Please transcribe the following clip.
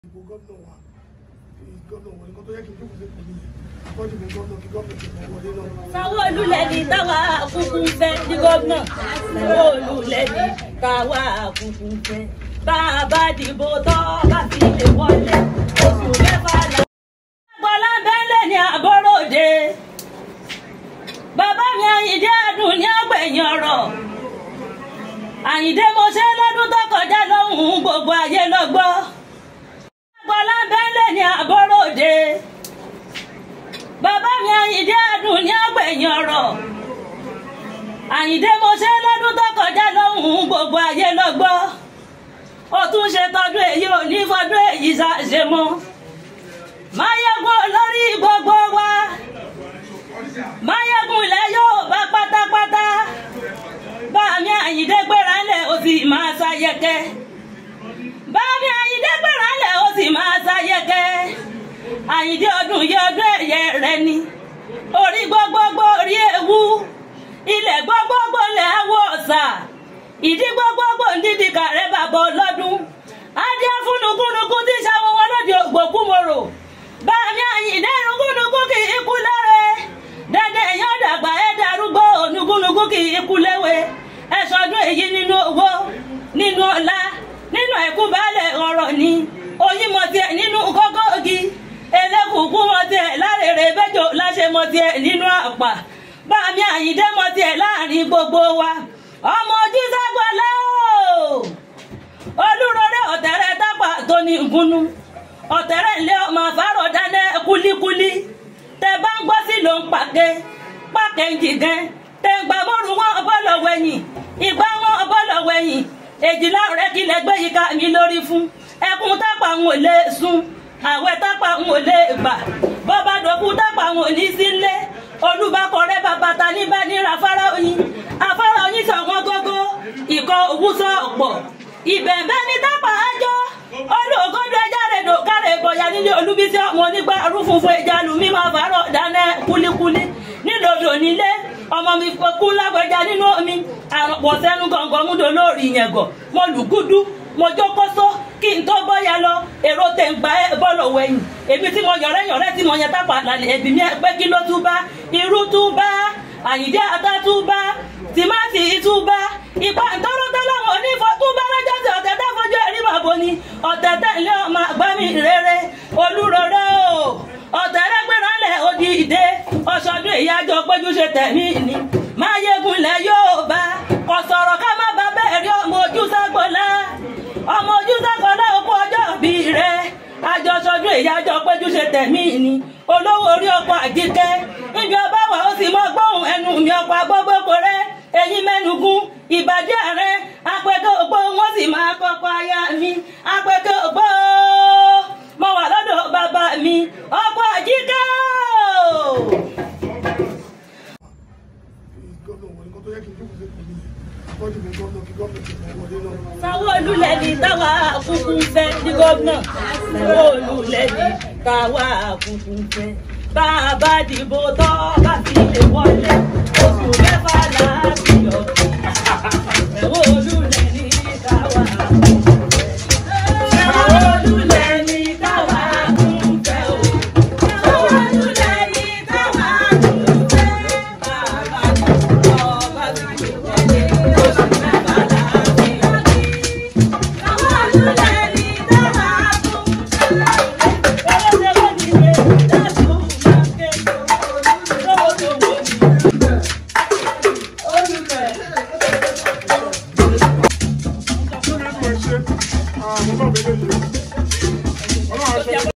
ìbò gómìnà wa gómìnà wọlé kó tó yẹ kí n jókòó sí ìpínlẹ̀ wọ́n dìbò gómìnà kí gómìnà ti mọ̀ wọlé náà. Sanwó-Olú lẹni táwa kúkú ń fẹ́ ní gómìnà Sanwó-Olú lẹni táwa kúkú ń fẹ́ bá a bá dìbò tọ́ bá fi lè wọlé oṣù mẹ́fà là. Bọ́lá bẹ́lẹ̀ ní àbọ̀ròde bàbá mi Àyìndé Adùn ní ọgbẹ̀yìn ọ̀rọ̀ Àyìndé mo ṣe lọ́dún tó kọjá lọ́hùn-ún gbogbo ayé lọ́gbọ́ Bọ́lá bẹ́lẹ̀ ní àbọ̀ròde bàbá mi Àyìndé Adùn ní ọgbẹ̀yìn ọ̀rọ̀ Àyìndé mo ṣe lọ́dún tó kọjá lọ́hùn-ún gbogbo ayé lọ́gbọ́ ó tún ṣe tọdún èyí ò ní fọdún èyí ṣàṣe mọ́ máyégún olórí gbogbo wa máyégún ilẹ̀ yóò bá pátápátá bá mi Àyìndé gbéra ńlẹ̀ ó sì máa ṣayẹkẹ́ bá mi Àyìndé gbéra ńlẹ̀ ó sì máa ṣayẹkẹ́ Àyìndé ọdún yẹ ọdún ẹ̀yẹ rẹ ni orí gbogbogbò orí ewu ilẹ̀ gbogbogbò lẹ̀ awọ ọ̀sà ìdí gbogbogbò ń dídì kàrẹ́ bàbá ọlọ́dún adé fúnukúnukún tí sáwọn wọn lòdì ògbókùmòrò bá mi Àyìndé nukúnukún kì í kú lẹ́rẹ̀ dẹ́dẹ́ èèyàn dàgbà ẹ̀ darúgbó nukúnukún kì í kú léwe ẹ̀ sọdún èyí nínú owó nínú ọlá nínú ẹ̀kú baálẹ̀ ọ̀rọ̀ ni oyin mọ̀ tiẹ̀ nínú kókó igi elékùkù mọ̀ tiẹ̀ lárèrè bẹ́jọ láṣẹ mọ̀ tiẹ̀ nínú àpà bá mi Àyìndé mọ̀ tiẹ̀ láàrin gbogbo wa ọmọ ojú ságbọ́lá o olúrọ̀rẹ́ ọ̀tẹ̀rẹ̀ tápà tó ní nkúnú ọ̀tẹ̀rẹ̀ ńlẹ̀ ọmọ àfárọ̀ dáná kúlíkúlí tẹ bá ń gbọ́ sí ló ń pàké pàké ń jìgẹ́ tẹ ń gbà mọ́rùn wọn ọbọ̀lọ̀ wẹ̀yìn ìgbà wọn ọbọ̀lọ̀ wẹ̀yìn èjìlá rẹ̀ kílẹ̀ gbé yìí ká mi lórí fún ẹkún tápà ń wò lé sùn àwẹ̀ tápà ń wò lé gbà bọ́bá dòkú tápà ń wò ní sílé olùbákọ̀rẹ́ bàbàtà níbà níra afárá oyin afárá oyin sọ̀wọ́n gógó ìkọ̀ òwúsọ̀ ọ̀pọ̀ ìbẹ̀ẹ̀bẹ̀ ní tápà ájọ́ olùkọ́dọ̀ ẹja rẹ̀ dò kárẹ̀ ìbọ̀yà nílé olúbísí ọmọ onígbà rúfunfun ẹja lù mí máa fàárọ̀ dáná kúlíkúlí nílòdò nílé ọmọ mi kú lágbẹja nínú omi àrùnpọ̀ sẹ́nu gọ̀ǹgọ̀ múdò lórí ìyẹ̀gọ̀ mo lùgúdú mo jókòsó kí n tó bọ́yá lọ èrò tẹ̀ ń gba bọ́ọ̀lù wẹ̀yìn èmi tí mo yọ̀rẹ́ yọ̀rẹ́ tí mo yẹn tápà lálẹ́ ẹ̀bí mi pé kí ló tún bá irú tún bá Àyìndé ata tún bá tìmáàtì tún bá ìpà ntọ́lọ́tọ́lọ́wọ́ onífọ́ tún bá lọ́jọ́ tí ọ̀tẹ̀ tẹ́ fojú ẹ̀rí màbo ni ọ̀tẹ̀ tẹ̀lé ọmọ àgbámi rere olúrọ̀rẹ́ o ọ̀tẹ̀ rẹ́gbẹ̀rẹ́ lẹ̀ odi ìdè ọ̀ṣọ́dún ìyájọ́ péjú ṣe tẹ̀mí ni máyégún lẹ̀ yóò bá kò sọ̀rọ̀ ká má bá bẹ́ẹ̀ rí ọmọ ojú ságbọ́lá ọmọ ojú ságbọ́lá okú ọjọ́ bí rẹ̀ àjọṣọdún ìyájọ́ péjú ṣe tẹ̀mí ni olówó orí ọkọ̀ àjíkẹ́ níbi ọba wà ó sì mọ gbóhùn ẹnu mi ọkọ̀ agbógbóko rẹ eyín mẹ́nugún ìbàdí ààrẹ apẹ̀kẹ́ ògbó wọn sì máa kọ́kọ́ aya mi apẹ̀kẹ́ ògbó mo wà lọ́dọ̀ bàbá mi ọkọ̀ àjíkẹ́ gómìnà wọlé kó tó yẹ kí n jókòó sí ìpínlẹ̀ wọ́n dìbò gómìnà kí gómìnà ti mọ̀ wọlé náà. Sanwó-Olú lẹni táwa kúkú ń fẹ́ ní gómìnà Sanwó-Olú lẹni táwa kúkú ń fẹ́ bá a bá dìbò tọ́ bá fi lè wọlé oṣù mẹ́fà láti yọ Sanwó-Olú lẹni táwa kúkú ń fẹ́ Sanwó-Olú lẹni táwa kúkú ń fẹ́ o Sanwó-Olú lẹni táwa kúkú ń fẹ́ bá a bá dìbò tọ́ bá fi lè wọlé oṣù mẹ́fà láti yọ. Àwọn ọmọ mi lè yọ. Ọlọ́run aṣọ